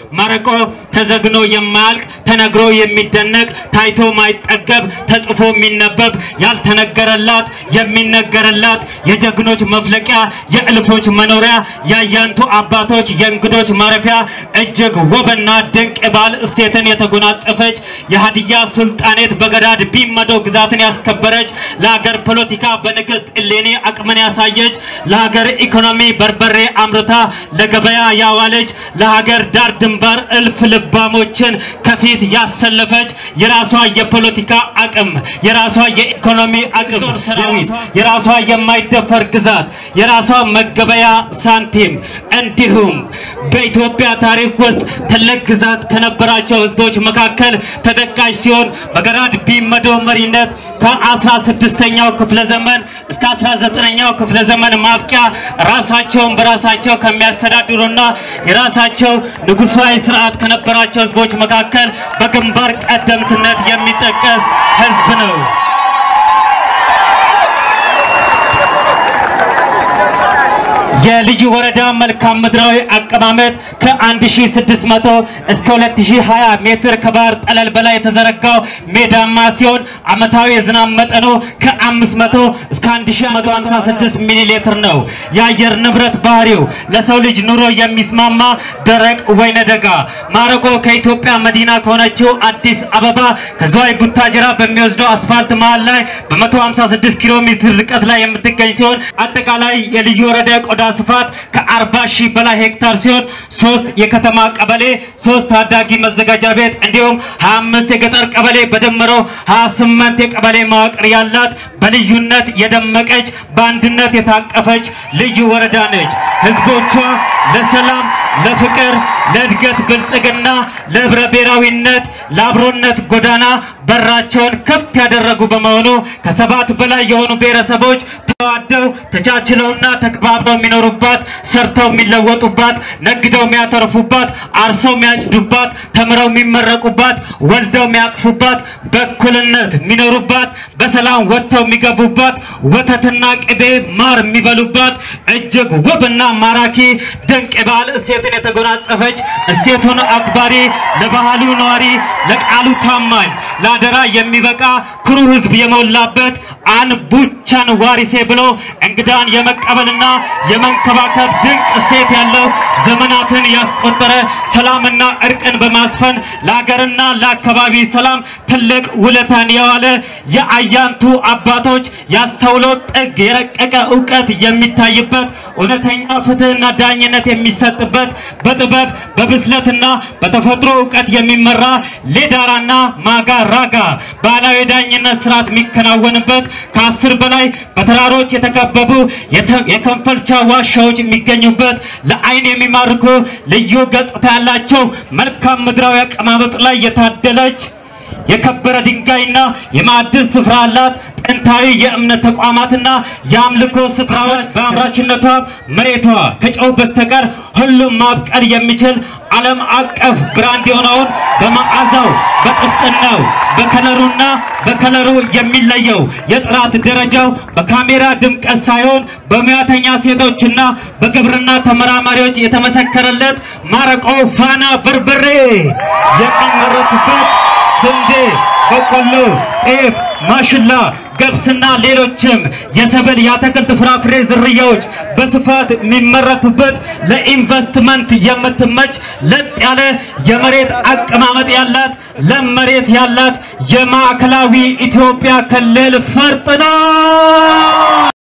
ማረቆ ተዘግኖ የማያልቅ ተነግሮ የሚደነቅ ታይቶ ማይጠገብ ተጽፎ የሚነበብ ያልተነገረላት የሚነገርላት የጀግኖች መፍለቂያ የእልፎች መኖሪያ የአያንቱ አባቶች የእንግዶች ማረፊያ እጅግ ውብና ድንቅ የባህል እሴትን የተጎናጸፈች የሀዲያ ሱልጣኔት በገዳድ ቢመዶ ግዛትን ያስከበረች ለሀገር ፖለቲካ በንግስት እሌኒ አቅምን ያሳየች ለሀገር ኢኮኖሚ በርበሬ አምርታ ለገበያ ያዋለች ለሀገር ዳር ድንበር እልፍ ልባሞችን ከፊት ያሰለፈች የራሷ የፖለቲካ አቅም የራሷ የኢኮኖሚ አቅም ሰራዊት የራሷ የማይደፈር ግዛት የራሷ መገበያ ሳንቲም እንዲሁም በኢትዮጵያ ታሪክ ውስጥ ትልቅ ግዛት ከነበራቸው ህዝቦች መካከል ተጠቃሽ ሲሆን በገራድ ቢመዶ መሪነት ከ16ኛው ክፍለ ዘመን እስከ 19ኛው ክፍለ ዘመን ማብቂያ ራሳቸውን በራሳቸው ከሚያስተዳድሩና የራሳቸው ንጉሳዊ ስርዓት ከነበራቸው ህዝቦች መካከል በግንባር ቀደምትነት የሚጠቀስ ህዝብ ነው። የልዩ ወረዳ መልካም ምድራዊ አቀማመጥ ከ1600 እስከ 2020 ሜትር ከባህር ጠለል በላይ የተዘረጋው ሜዳማ ሲሆን ዓመታዊ የዝናብ መጠኑ ከ500 እስከ 1156 ሚሊ ሊትር ነው። የአየር ንብረት ባህሪው ለሰው ልጅ ኑሮ የሚስማማ ደረቅ ወይነ ደጋ። ማረቆ ከኢትዮጵያ መዲና ከሆነችው አዲስ አበባ ከዝዋይ ቡታጅራ በሚወስደው አስፋልት መሃል ላይ በ156 ኪሎ ሜትር ርቀት ላይ የምትገኝ ሲሆን አጠቃላይ የልዩ ወረዳ ቆዳ ስፋት ከ40 ሺህ በላይ ሄክታር ሲሆን ሶስት የከተማ ቀበሌ፣ ሶስት ታዳጊ መዘጋጃ ቤት እንዲሁም 25 የገጠር ቀበሌ በድምረው 28 የቀበሌ መዋቅር ያላት በልዩነት የደመቀች በአንድነት የታቀፈች ልዩ ወረዳ ነች። ህዝቦቿ ለሰላም፣ ለፍቅር፣ ለእድገት ብልጽግና፣ ለህብረ ብሔራዊነት፣ ለአብሮነት ጎዳና በራቸውን ክፍት ያደረጉ በመሆኑ ከሰባት በላይ የሆኑ ብሔረሰቦች ተዋደው ተቻችለውና ተከባብረው የሚኖሩባት ሰርተው የሚለወጡባት ነግደው የሚያተርፉባት አርሰው የሚያጭዱባት ተምረው የሚመረቁባት ወልደው የሚያቅፉባት በእኩልነት የሚኖሩባት በሰላም ወጥተው የሚገቡባት ወተትና ቅቤ ማር የሚበሉባት እጅግ ውብና ማራኪ ድንቅ የባህል እሴትን የተጎናጸፈች እሴቱን አክባሪ ለባህሉ ነዋሪ ለቃሉ ታማኝ ለአደራ የሚበቃ ኩሩ ህዝብ የሞላበት አን ቡቻን ዋሪሴ ብሎ እንግዳን የመቀበልና የመንከባከብ ድንቅ እሴት ያለው ዘመናትን ያስቆጠረ ሰላምና እርቅን በማስፈን ለሀገርና ለአካባቢ ሰላም ትልቅ ውለታን የዋለ የአያንቱ አባቶች ያስተውሎ ጥግ የረቀቀ እውቀት የሚታይበት እውነተኛ ፍትህና ዳኝነት የሚሰጥበት በጥበብ በብስለትና በተፈጥሮ እውቀት የሚመራ ሌዳራና ማጋ ራጋ ባህላዊ ዳኝነት ስርዓት የሚከናወንበት ከአስር በላይ በተራሮች የተከበቡ የከንፈልቻ ዋሻዎች የሚገኙበት ለአይን የሚማርኩ ልዩ ገጽታ ያላቸው መልካም ምድራዊ አቀማመጥ ላይ የታደለች የከበረ ድንጋይና የማዕድን ስፍራ አላት። ጥንታዊ የእምነት ተቋማትና የአምልኮ ስፍራዎች በአምራችነቷ መሬቷ ከጨው በስተቀር ሁሉም ማብቀል የሚችል ዓለም አቀፍ ብራንድ የሆነውን በመዓዛው በጥፍጥናው በከለሩና በከለሩ የሚለየው የጥራት ደረጃው በካሜራ ድምቀት ሳይሆን በሙያተኛ ሴቶችና በግብርና ተመራማሪዎች የተመሰከረለት ማረቆ ፋና በርበሬ የሚመረቱበት ስንዴ፣ በቆሎ፣ ጤፍ፣ ማሽላ፣ ገብስና ሌሎችም የሰብል የአትክልት ፍራፍሬ ዝርያዎች በስፋት የሚመረቱበት ለኢንቨስትመንት የምትመች ለጥ ያለ የመሬት አቀማመጥ ያላት ለም መሬት ያላት የማዕከላዊ ኢትዮጵያ ክልል ፈርጥ ነው።